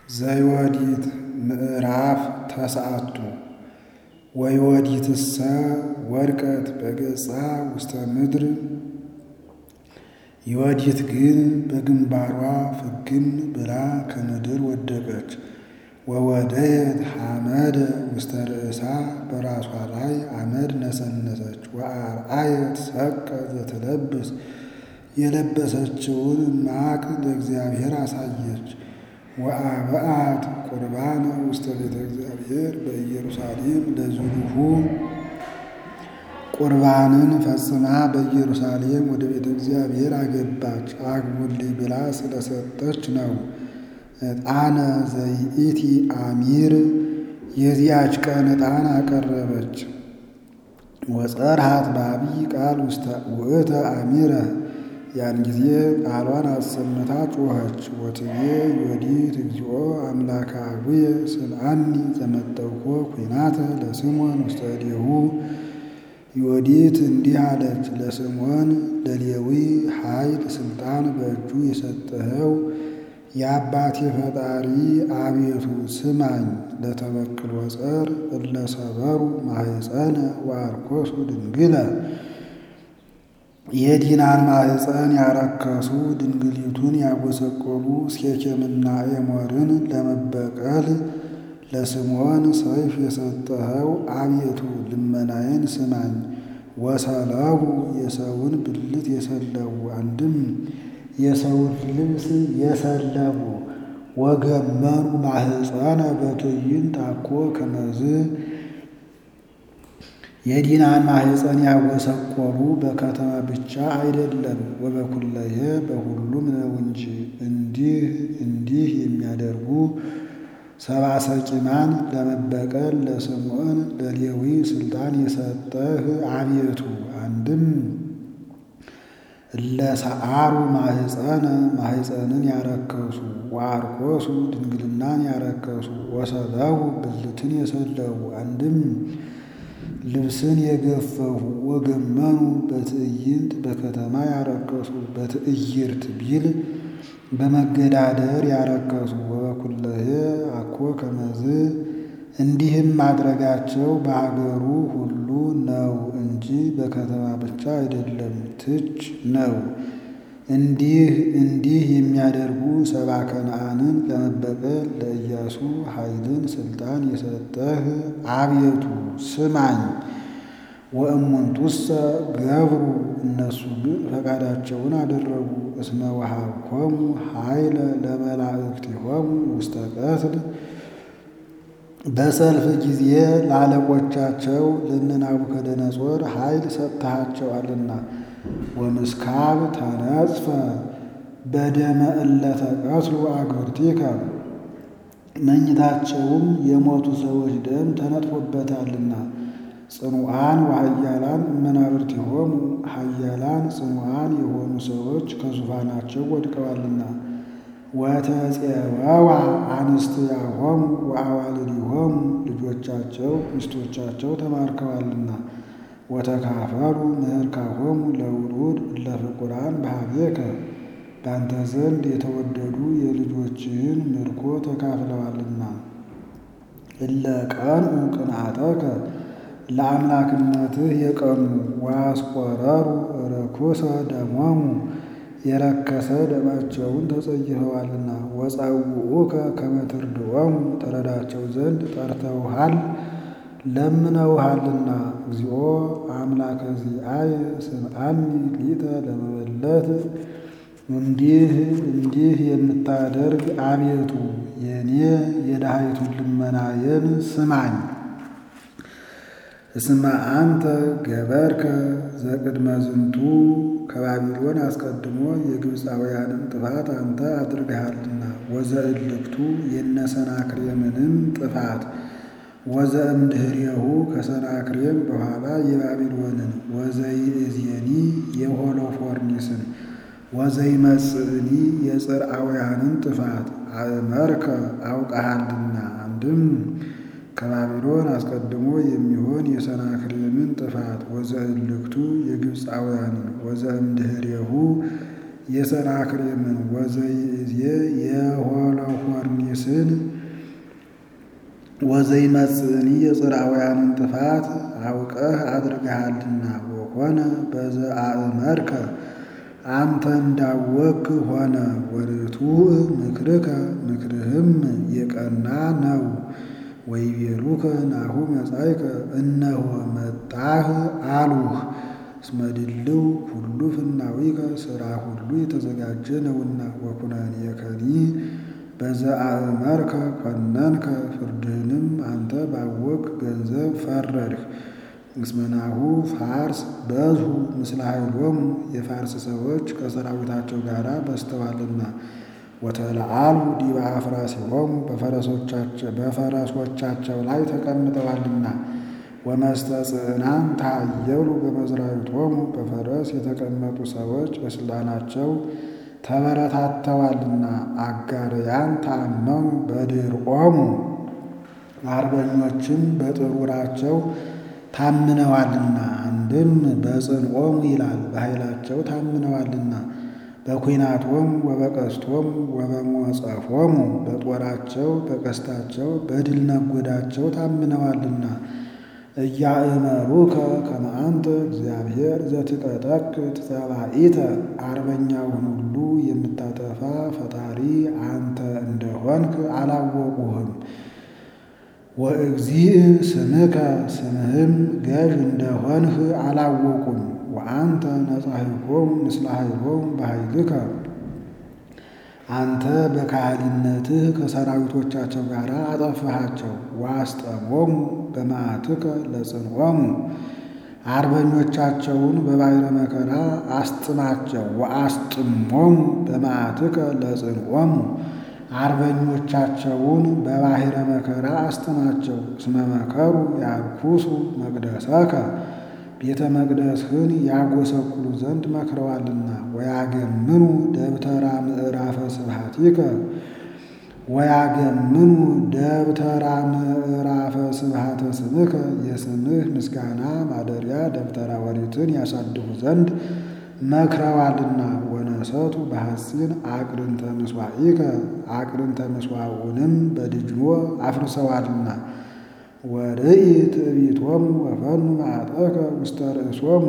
ዘዮዲት ምዕራፍ ተስዓቱ ወዮዲትሰ ወድቀት በገጻ ውስተ ምድር ዮዲት ግን በግንባሯ ፍግም ብላ ከምድር ወደቀች። ወወደየት ሐመደ ውስተ ርእሳ በራሷ ላይ አመድ ነሰነሰች። ወአርአየት ሰቀ ዘትለብስ የለበሰችውን ማቅ ለእግዚአብሔር አሳየች። ወአብአት ቁርባነ ውስተ ቤተ እግዚአብሔር በኢየሩሳሌም ለዝሉሁ ቁርባንን ፈጽማ በኢየሩሳሌም ወደ ቤተ እግዚአብሔር አገባች። አግቡልኝ ብላ ስለሰጠች ነው። ዕጣነ ዘይእቲ አሚር የዚያች ቀን ዕጣን አቀረበች። ወጸርሃት በአብይ ቃል ውስተ ውእተ አሚረ ያን ጊዜ ቃሏን አሰምታ ጮኸች። ወትቤ ዮዲት እግዚኦ አምላከ አቡየ ስምዓኒ ዘመጠውኮ ኩናተ ለስምዖን ውስተ እዴሁ ዮዲት እንዲህ አለች። ለስምዖን ለሌዊ ኃይል ስልጣን በእጁ የሰጠኸው የአባቴ ፈጣሪ አቤቱ ስማኝ። ለተበክል ወጸር እለሰበሩ ማህፀነ ወአርኮሱ ድንግለ የዲናን ማህፀን ያረከሱ ድንግሊቱን ያጎሰቆሉ ሴኬምና ኤሞርን ለመበቀል ለስምዖን ሰይፍ የሰጠኸው አቤቱ ልመናዬን ስማኝ። ወሰለቡ የሰውን ብልት የሰለቡ አንድም የሰውን ልብስ የሰለቡ ወገመኑ ማህፀነ በትዕይንት አኮ ከመዝ የዲናን ማህፀን ያጎሰቆሉ በከተማ ብቻ አይደለም ወበኩለየ በሁሉም ነው እንጂ። እንዲህ እንዲህ የሚያደርጉ ሰባ ሰቂማን ለመበቀል ለስምዖን ለሌዊ ስልጣን የሰጠህ አቤቱ አንድም እለሰአሩ ማህፀነ ማህፀንን ያረከሱ ወአርኮሱ ድንግልናን ያረከሱ ወሰለቡ ብልትን የሰለቡ አንድም ልብስን የገፈፉ ወገመኑ በትዕይንት በከተማ ያረከሱ በትዕይርት ቢል በመገዳደር ያረከሱ ወበኩለየ አኮ ከመዝ እንዲህም ማድረጋቸው በሀገሩ ሁሉ ነው እንጂ በከተማ ብቻ አይደለም፣ ትች ነው። እንዲህ እንዲህ የሚያደርጉ ሰባ ከነዓንን ለመበቀል ለኢያሱ ኃይልን ስልጣን የሰጠህ አቤቱ ስማኝ። ወእሙንቱሰ ገብሩ እነሱ ግን ፈቃዳቸውን አደረጉ። እስመ ወሀብኮሙ ኃይለ ለመላእክቲሆሙ ውስተ ቀትል በሰልፍ ጊዜ ለአለቆቻቸው ለእነ ናቡከደነጾር ኃይል ሰጥተሃቸዋልና። ወምስካብ ተነጽፈ በደመ እለ ተቀትሉ አግብርቲከ መኝታቸውም የሞቱ ሰዎች ደም ተነጥፎበታልና። ጽኑዓን ወኃያላን እመናብርቲሆሙ ኃያላን ጽኑዓን የሆኑ ሰዎች ከዙፋናቸው ወድቀዋልና። ወተፄወዋ አንስትያሆሙ ወአዋልዲሆሙ ልጆቻቸው ሚስቶቻቸው ተማርከዋልና። ወተካፈሉ ምህርካሆሙ ለውሉድ እለ ፍቁራን በኀቤከ በአንተ ዘንድ የተወደዱ የልጆችህን ምርኮ ተካፍለዋልና። እለ ቀንዑ ቅንዓተከ ለአምላክነትህ የቀኑ ወአስቆረሩ ርኩሰ ደሞሙ የረከሰ ደማቸውን ተጸይፈዋልና። ወጸውዑከ ከመ ትርድኦሙ ተረዳቸው ዘንድ ጠርተውሃል ለምነውሃልና። እግዚኦ አምላከ ዚአየ ስምዓኒ ሊተ ለመበለት እንዲህ እንዲህ የምታደርግ አቤቱ የኔ የድሃይቱን ልመናዬን ስማኝ። እስመ አንተ ገበርከ ዘቅድመ ዝንቱ ከባቢሎን አስቀድሞ የግብፃውያንን ጥፋት አንተ አድርገሃልና። ወዘእልክቱ የነሰናክሬምንም ጥፋት ወዘእምድህሬሁ ከሰናክሬም በኋላ የባቢሎንን ወዘይእዜኒ የሆሎፎርኒስን ወዘይመጽእኒ የጽርአውያንን ጥፋት አእመርከ አውቀሃልና። አንድም ከባቢሎን አስቀድሞ የሚሆን የሰናክሬምን ጥፋት ወዘእልክቱ የግብፃውያንን ወዘእምድህሬሁ የሰናክሬምን ወዘይእዜ የሆሎፎርኒስን ወዘይመጽእኒ የጽርአውያንን ጥፋት አውቀህ አድርገሃልና ወኮነ በዘአእመርከ አንተ እንዳወክ ሆነ ወርቱዕ ምክርከ ምክርህም የቀና ነው። ወይቤሉከ ናሁ መጻእከ እነሆ መጣህ አሉህ። እስመ ድልው ሁሉ ፍናዊከ ሥራ ሁሉ የተዘጋጀ ነውና ወኩነኔከኒ በዘአእመርከ ኮነንከ ፍርድህንም አንተ ባወቅ ገንዘብ ፈረድህ። እስመ ናሁ ፋርስ በዝሁ ምስለ ኃይሎሙ የፋርስ ሰዎች ከሰራዊታቸው ጋር በዝተዋልና ወተለዓሉ ዲበ አፍራሲሆሙ በፈረሶቻቸው ላይ ተቀምጠዋልና ወመስተጽዕናን ታየሉ በመዝራዊቶሙ በፈረስ የተቀመጡ ሰዎች በስልጣናቸው ተበረታተዋልና አጋርያን ታመሙ በድርቆሙ አርበኞችም በጥሩራቸው ታምነዋልና አንድም በጽንዖሙ ይላል በኃይላቸው ታምነዋልና በኩናቶሙ ወበቀስቶሙ ወበሞጸፎሙ በጦራቸው በቀስታቸው በድል ነጎዳቸው ታምነዋልና እያእመሩከ ከመ አንተ እግዚአብሔር ዘትቀጠቅጥ ጸባኢተ አርበኛውን ሁሉ የምታጠፋ ፈጣሪ አንተ እንደሆንክ አላወቁህም። ወእግዚእ ስምከ ስምህም ገዥ እንደሆንህ አላወቁም። ወአንተ ነጻሂኮሙ ምስለ ኃይሎሙ በኃይልከ አንተ በካህሊነትህ ከሰራዊቶቻቸው ጋር አጠፋሃቸው። ወአስጠሞሙ በመዓትከ ለጽንዖሙ አርበኞቻቸውን በባሕረ መከራ አስጥማቸው። ወአስጥሞሙ በመዓትከ ለጽንዖሙ አርበኞቻቸውን በባሕረ መከራ አስጥማቸው። እስመ መከሩ ያርኩሱ መቅደሰከ ቤተ መቅደስህን ያጎሰቁሉ ዘንድ መክረዋልና። ወያገምኑ ደብተራ ምዕራፈ ስብሐቲከ ወያገምኑ ደብተራ ምዕራፈ ስብሐተ ስምከ የስምህ ምስጋና ማደሪያ ደብተራ ኦሪትን ያሳድፉ ዘንድ መክረዋልና። ወነሰቱ በሐሲን አቅርንተ ምስዋኢከ አቅርንተ ምስዋዑንም በድጅኖ አፍርሰዋልና። ወርኢ ትዕቢቶሙ ወፈኑ መዓጠከ ውስተ ርእሶሙ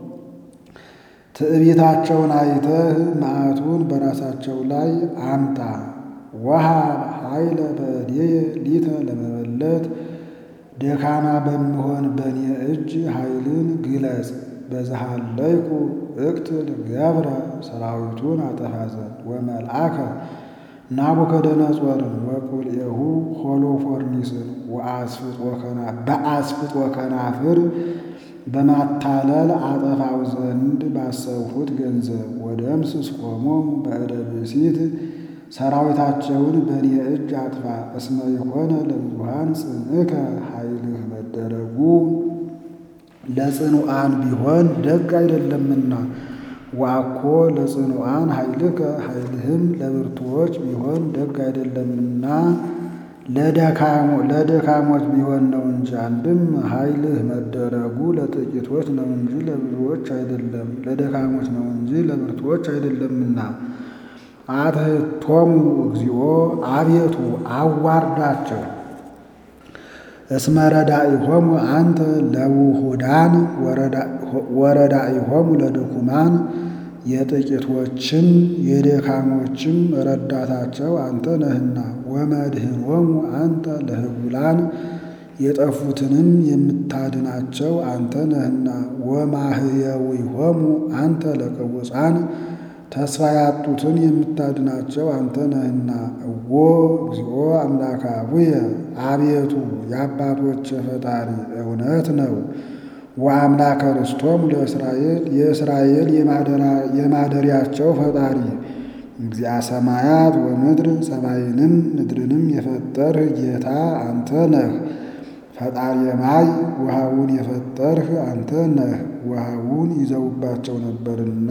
ትዕቢታቸውን አይተህ መዓቱን በራሳቸው ላይ አምጣ። ወሃብ ኃይለ በእዴየ ሊተ ለመበለት ደካማ በምሆን በእኔ እጅ ኃይልን ግለጽ። በዛሃለይኩ እቅትል ገብረ ሰራዊቱን አጠፋ ዘንድ ወመልአከ ናቡከደነጾርን ወቁልኤሁ ሆሎፎርኒስን በአስፍጦ ከናፍር በማታለል አጠፋው ዘንድ ባሰብሁት ገንዘብ ወደምስስ ቆሞሙ በእደ ብእሲት ሰራዊታቸውን በእኔ እጅ አጥፋ። እስመ የሆነ ለብዙሃን ጽንዕከ ኃይልህ መደረጉ ለጽኑዓን ቢሆን ደግ አይደለምና። ዋኮ ለጽኑዓን ኃይልከ ኃይልህም ለብርቱዎች ቢሆን ደግ አይደለምና ለደካሞች ቢሆን ነው እንጂ። አንድም ኃይልህ መደረጉ ለጥቂቶች ነው እንጂ ለብዙዎች አይደለም፣ ለደካሞች ነው እንጂ ለብርቱዎች አይደለምና። አትሕቶሙ እግዚኦ አቤቱ አዋርዳቸው። እስመ ረዳኢሆሙ አንተ ለውሁዳን ወረዳኢሆሙ ለድኩማን የጥቂቶችም የደካሞችም ረዳታቸው አንተ ነህና። ወመድህኖሙ አንተ ለህቡላን የጠፉትንም የምታድናቸው አንተ ነህና። ወማህየዊሆሙ አንተ ለቅቡፃን ተስፋ ያጡትን የምታድናቸው አንተ ነህና። እዎ እግዚኦ አምላከ አቡየ አቤቱ የአባቶች ፈጣሪ እውነት ነው። ወአምላከ ርስቶሙ ለእስራኤል የእስራኤል የማደሪያቸው ፈጣሪ እግዚአ ሰማያት ወምድር ሰማይንም ምድርንም የፈጠርህ ጌታ አንተ ነህ። ፈጣሪ ማይ ውሃውን የፈጠርህ አንተ ነህ። ውሃውን ይዘውባቸው ነበርና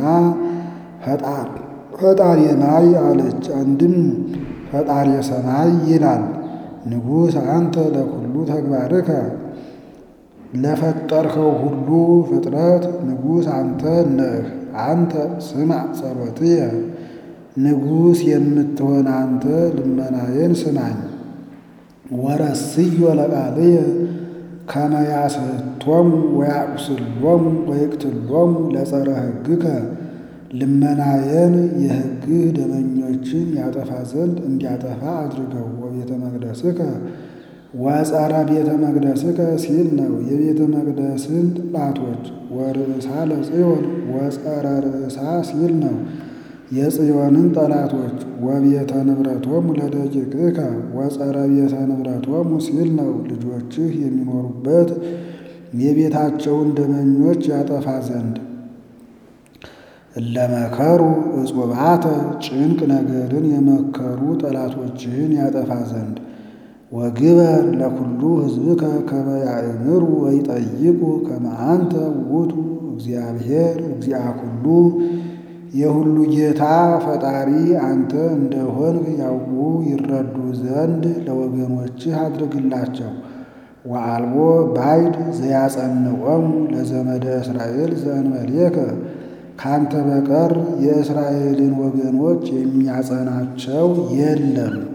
ፈጣሪ ማይ አለች። አንድም ፈጣሪ ሰማይ ይላል። ንጉሥ አንተ ለኩሉ ተግባርከ ለፈጠርኸው ሁሉ ፍጥረት ንጉሥ አንተ ነህ። አንተ ስማዕ ጸሎትየ ንጉሥ የምትሆን አንተ ልመናዬን ስማኝ። ወረስዮ ለቃልየ ከመ ያስሕቶሙ ወያቁስሎሙ ወይቅትሎሙ ለጸረ ሕግከ ልመናዬን የሕግህ ደመኞችን ያጠፋ ዘንድ እንዲያጠፋ አድርገው። ወቤተ መቅደስከ ወጸረ ቤተ መቅደስከ ሲል ነው የቤተ መቅደስን ጠላቶች። ወርእሳ ለጽዮን ወጸረ ርእሳ ሲል ነው የጽዮንን ጠላቶች። ወቤተ ንብረቶሙ ለደቂቅከ ወጸረ ቤተ ንብረቶሙ ሲል ነው ልጆችህ የሚኖሩበት የቤታቸውን ደመኞች ያጠፋ ዘንድ። እለመከሩ እጹባተ ጭንቅ ነገርን የመከሩ ጠላቶችህን ያጠፋ ዘንድ። ወግበር ለኩሉ ሕዝብከ ከመ ያእምሩ ወይጠይቁ ከመ አንተ ውእቱ እግዚአብሔር እግዚአ ኩሉ የሁሉ ጌታ ፈጣሪ አንተ እንደሆንህ ያውቁ ይረዱ ዘንድ ለወገኖችህ አድርግላቸው። ወአልቦ ባይድ ዘያጸንዖሙ ለዘመደ እስራኤል ዘእንበሌከ ካንተ በቀር የእስራኤልን ወገኖች የሚያጸናቸው የለም።